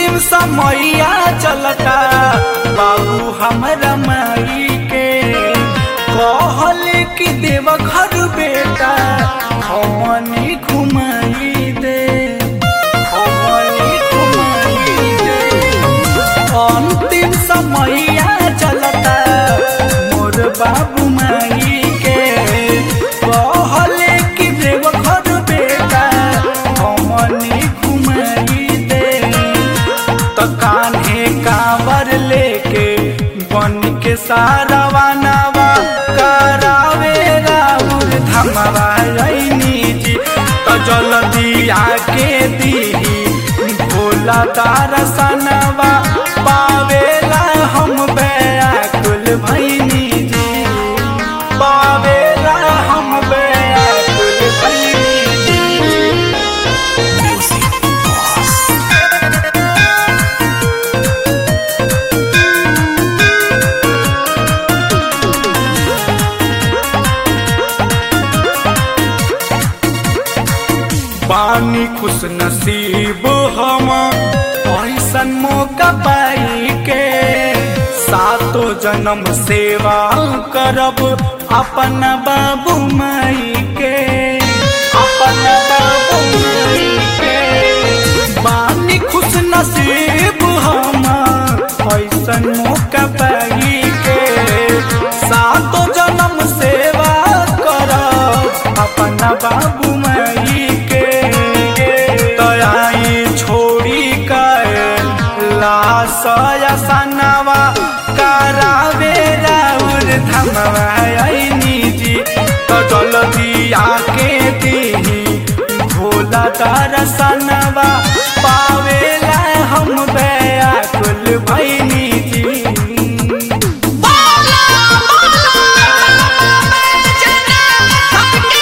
अंतिम समैया चलता बाबू हमरा माई के कहल कि देव घर बेटा हमनी घुमाई दे हमनी घुमाई दे अंतिम समैया चलता मोर बाबू माई के कहल कि देव घर बेटा हमनी घुमाई दे तो कान्हे कांवर लेके बन के सारा नवा करावे राउर धमवा रैनी जी तो जल्दी आके दी भोला दर्शनवा पावेला हम बैकुल भैनी जी पावेला हम बैकुल भैनी जी पानी खुश नसीब हम ऐसन मौका पाई के सातो जन्म सेवा करब अपन बाबू माई के अपन बाबू माई के पानी खुश नसीब हम ऐसन मौका पाई के सातो जन्म सेवा करब अपन बाबू माई के तयाई छोड़ी लासया सनवा करावे राउर धमवा ऐनी जी तो जल्दी आके दी भोला दर्शनवा पावेला हम बैकुल भैनी जी बोला बोला जना सबके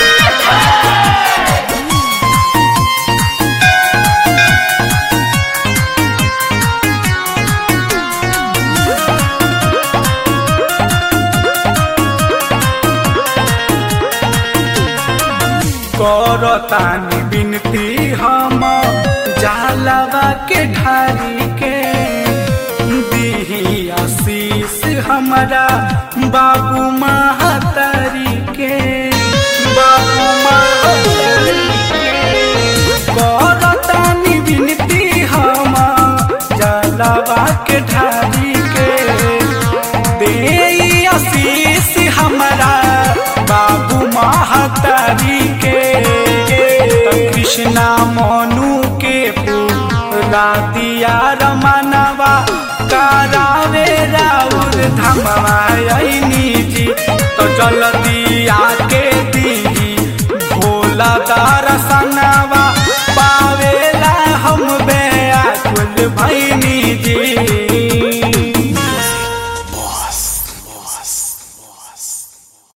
करतानी बिनती हम जालवा के ढारी के दीही आशीष हमारा बाबू महतारी के बाबू महतारी के करतानी बिनती हम जालवा के ढारी के दे आशीष हमारा बाबू महतारी के कृष्णा मनु के पूरा दिया रमनवा करावे राउर धमवा ऐनी जी तो जल्दी आके दी भोला दर्शन